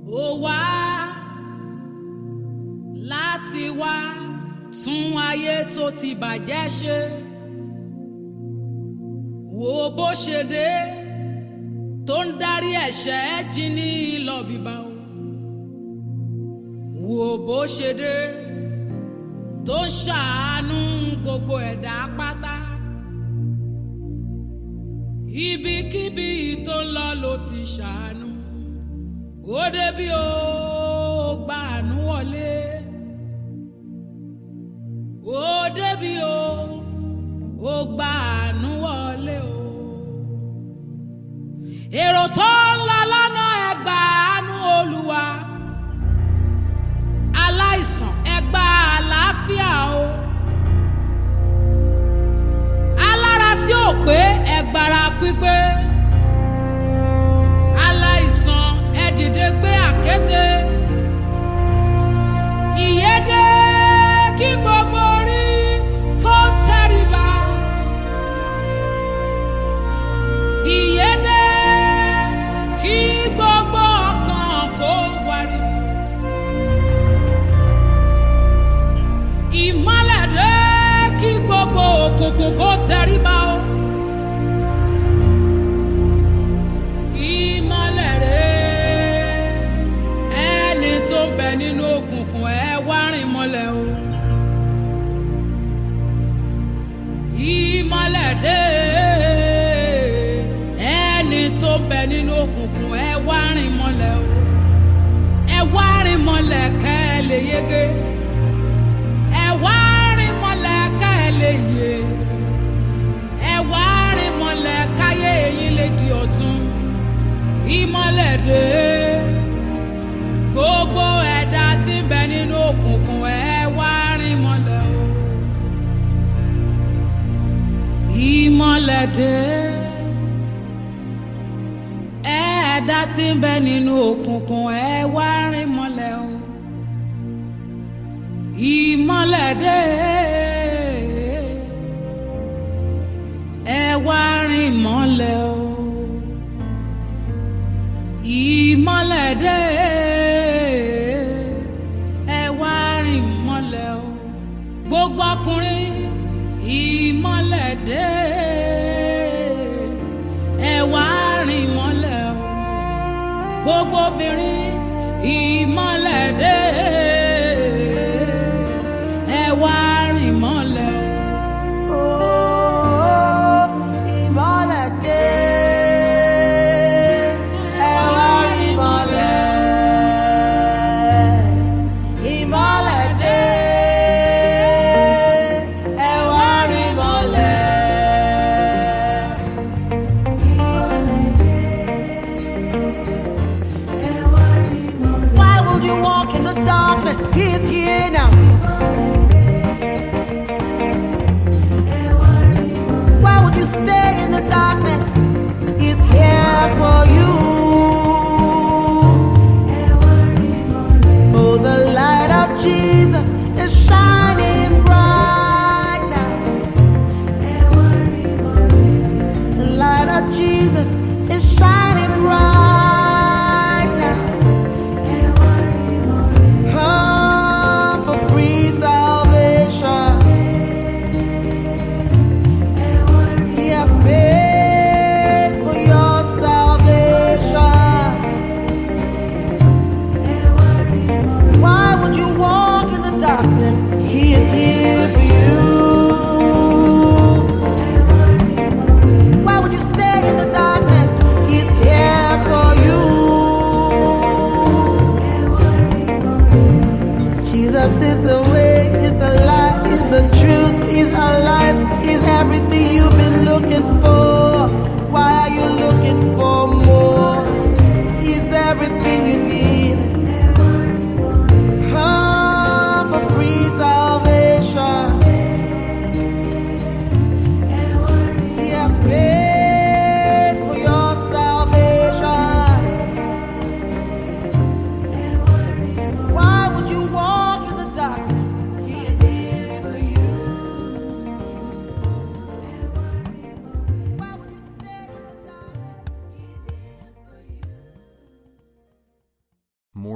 ó wá láti wá tún ayé tó ti bàjẹ́ ṣe wo bó ṣe dé tó ń darí ẹ̀ṣẹ̀ jí ní lọ bíbá o wo bó ṣe dé tó ń ṣàánú gbogbo ẹ̀dá pátá ibikíbi tó ń lọ ló ti ṣàánú ó débi ó gbàánú wọlé ó débi ó ó gbàánú wọlé o èrò tó ń lọ lọ́nà ẹgbàánú olúwa aláìsàn ẹgbà àlàáfíà o alára tí ò pé ẹgbàrá pípé aláìsàn ẹ dìde gbé àkété ìyédè kí gbogbo orí kó tẹríba ìyédè kí gbogbo ọkàn kó wariwo. ìmọ́lẹ̀ dé kí gbogbo òkùnkùn kó tẹríba o. ìmọ́lẹ̀ dé ẹni tó ń bẹ nínú òkùnkùn ẹ wá rìn mọ́lẹ̀ o. ìmọ́lẹ̀ dé ẹni tó ń bẹ nínú òkùnkùn ẹ wá rìn mọ́lẹ̀ o. ẹ wá rìn mọ́lẹ̀ kẹ́ ẹ lè yege ẹ wá rìn mọ́lẹ̀ ká ẹ lè yè ẹ wá rìn mọ́lẹ̀ káyé yín lè di ọ̀tun ìmọ́lẹ̀ dé gbogbo ẹ̀dá tí ń bẹ nínú òkùnkùn ẹ wá rìn mọ́lẹ̀ o ìmọ́lẹ̀ dé ẹ̀dá tí ń bẹ nínú òkùnkùn ẹ wá rìn mọ́lẹ̀ o ìmọ́lẹ̀ dé ẹ wá rìn mọ́lẹ̀ o ìmọ́lẹ̀ dé ẹ wá rìn mọ́lẹ̀ o gbogbo ọkùnrin ìmọ́lẹ̀ dé ẹ wá rìn mọ́lẹ̀ o gbogbo obìnrin ìmọ́lẹ̀ dé ẹ wá rìn mọ́lẹ̀ o. Oh, ìmọ́lẹ̀ dé, ẹ wá rí ìmọ́lẹ̀. Ìmọ́lẹ̀ dé, ẹ wá rí ìmọ́lẹ̀. Ìmọ́lẹ̀ dé, ẹ wá rí ìmọ́lẹ̀. Why would you walk in the darkness? He is here now. Why would you stay in the darkness? He's here for you. Oh, the light of Jesus is shining bright now. The light of Jesus is shining bright now. Come for freedom.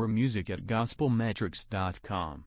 more music at gospelmetrics.com.